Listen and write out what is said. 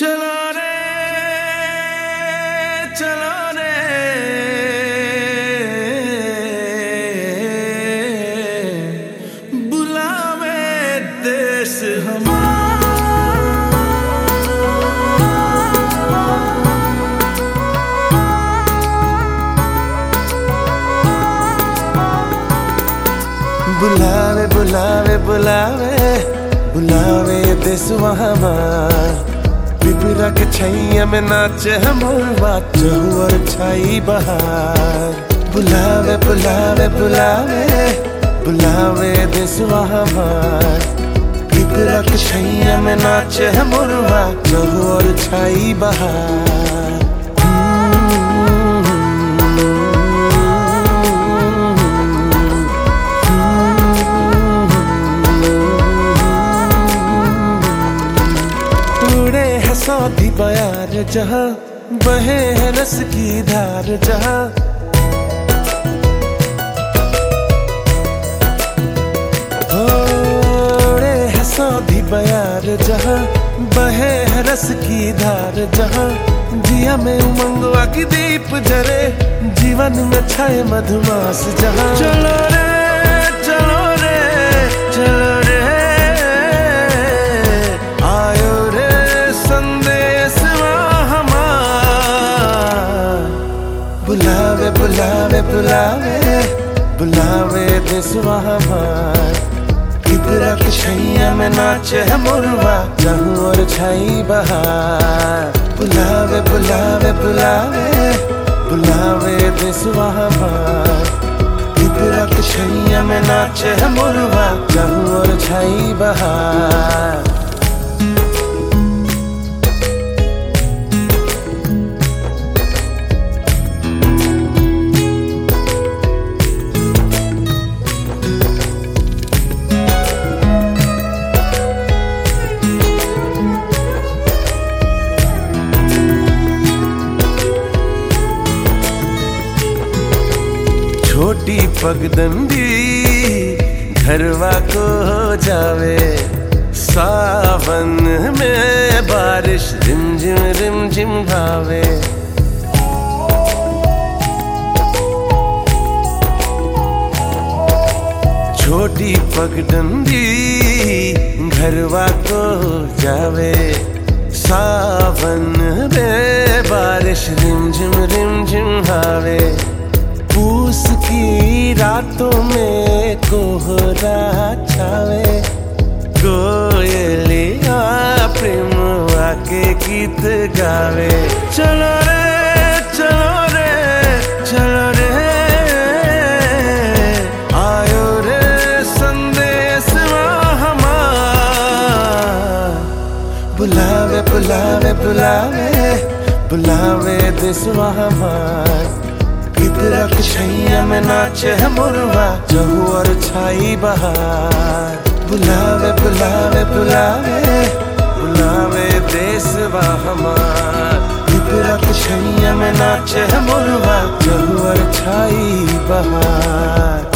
चलो रे चलो रे बुलावे देश बुलावे बुलावे बुलावे बुलावे देसवा हमार पिपरा के छैया में नाचे हमर बात और छाई बहार बुलावे बुलावे बुलावे बुलावे देसवा हमार पिपरा के छैया में नाचे हमर बात और छाई बहार उड़े है सौदी बयार जहाँ बहे है रस की धार जहाँ उड़े है सौदी बयार जहाँ बहे है रस की धार जहाँ जिया में उमंगवा की दीप जरे जीवन में छाए मधुमास जहाँ चलो रे चलो रे चलो रे आयो रे संदेश हमार बुलावे बुलावे बुलावे बुलावे देसवा हमार किबरा के छैया में नाचे है मुरवा जहूं और छाई बहार बुलावे बुलावे बुलावे बुलावे देसवा हमार किबरा के छैया में नाचे है मुरवा जहूं और छाई बहार छोटी पगडंडी घरवा को हो जावे सावन में बारिश रिमझिम रिमझिम भावे छोटी पगडंडी घरवा को हो जावे सावन में बारिश रिमझिम रिमझिम भावे पूस की रातों में कोहरा छावे कोयलिया प्रेम आके गीत गावे चलो रे चलो रे चलो रे आयो रे संदेश हमार बुलावे बुलावे बुलावे बुलावे देसवा हमार किबरा के छैया में नाचे है मुरवा जहू और छाई बहार बुलावे बुलावे बुलावे बुलावे देसवा हमार किबरा के छैया में नाचे है मुरवा जहू और छाई बहार